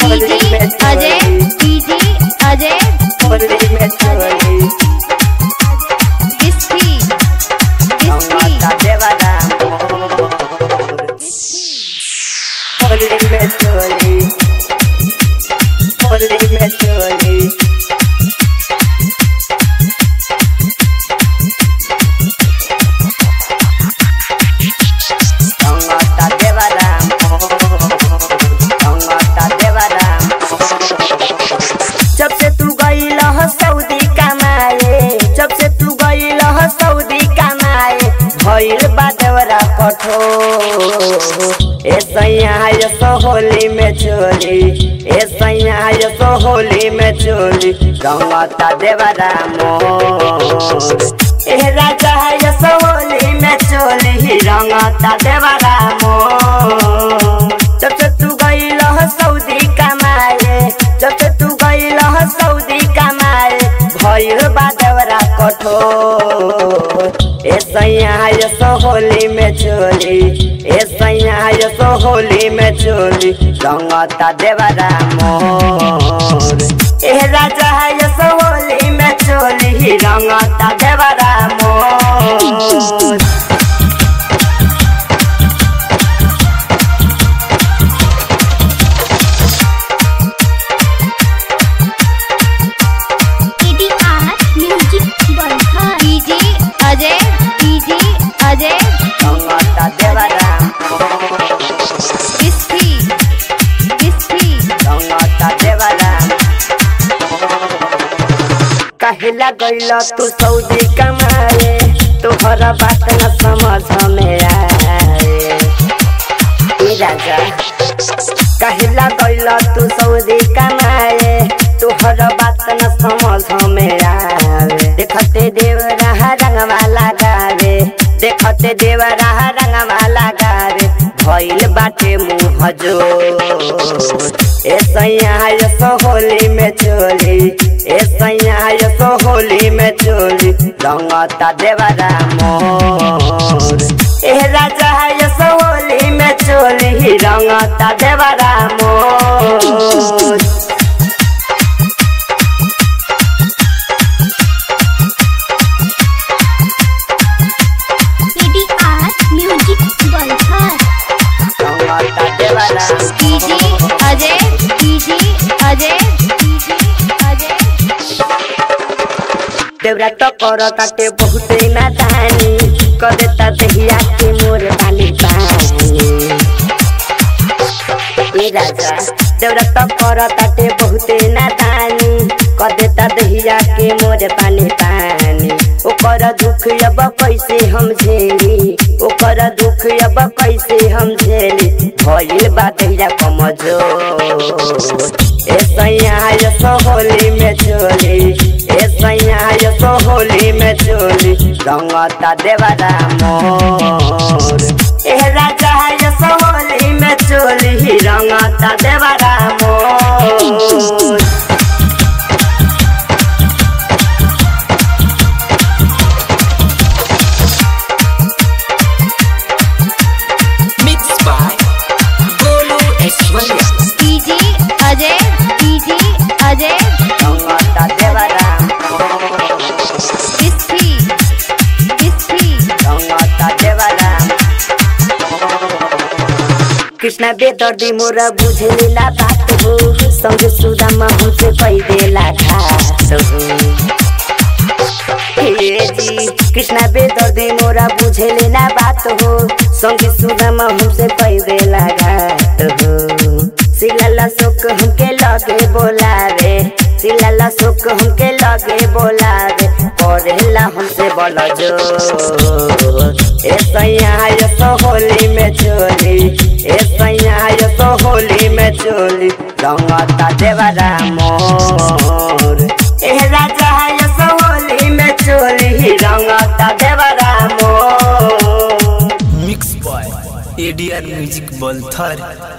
DJ Ajay DJ Ajay Holi में चोली डिस्की डिस्की रंगता देवरा होली में चोली होली में चोली रंगता देवरा रंगता देवरा जब से तू गईल ह सऊदी कमाए जब से तू गईल ह सऊदी कमाए भइल बादवरा कठोर ए सैया सो होली में चोली ए सैया सो होली में चोली रंगता देवरा मोर ए राजा सो होली में चोली रंगता देवरा मोर जब से तू गईल ह सऊदी कमाए जब से तू गईल ह सऊदी कमाए भइल बादवरा कठोर ए सैया सो होली में चोली ए सैया सो होली में चोली रंगता देवरा मोर ए राजा सो होली में चोली रंगता देवरा मोर EDR music Barkha DJ Ajay DJ Ajay रंगता देवरा डिस्की डिस्की रंगता देवरा कहिला गइल तू सऊदी कमाए तोहर बात न समझ में आए ए राजा कहिला गइल तू सऊदी कमाए तोहर बात न समझ में आवे देखते देव रहा रंगवा लगावे देखते देव रहा रंगवा लगावे भइल बाटे मुँह जो ए सैया सो होली में चोली ए सैया सो होली में चोली रंगता देवरा मोर ए राजा सो होली में चोली रंगता देवरा मोर ईडीआर म्यूजिक बरखा रंगता देवरा DJ Ajay DJ Ajay DJ Ajay देवरा तो कर काटे बहुते नादानी कर देता दहिया के मोर बाली पानी ए राजा देवरा तो कर काटे बहुते नादानी कर देता दहिया के मोर पानी पानी ओकर दुख अब कैसे हम झेली ओकर दुख अब कैसे हम झेली भइल बा दहिया कमजोर ए सैया सो होली में चोली ए सैया सो होली में चोली रंगता देवरा मोर ए राजा सो होली में चोली रंगता देवरा मोर Mixed by Golu Aishwarya. DJ Ajay DJ Ajay रंगता देवरा डिस्की डिस्की रंगता देवरा कृष्ण बेदर्दी मोरा बुझेला बात हो संग सुदामा हमसे पैदेला घाट हो हे जी कृष्ण बेदर्दी मोरा बुझेले ना बात हो संगी सुदामा हमसे पैदेला घाट हो सिलाला शोक हमके लगे बोलावे सिलाला शोक हमके लगे बोलावे पढ़ेला हमसे बोल जो ए सैया सो होली में चोली ए सैया सो होली में चोली रंगता देवरा मोर ए राजा सो होली में चोली रंगता देवरा मोर Mixed by ADR Music Bolthar.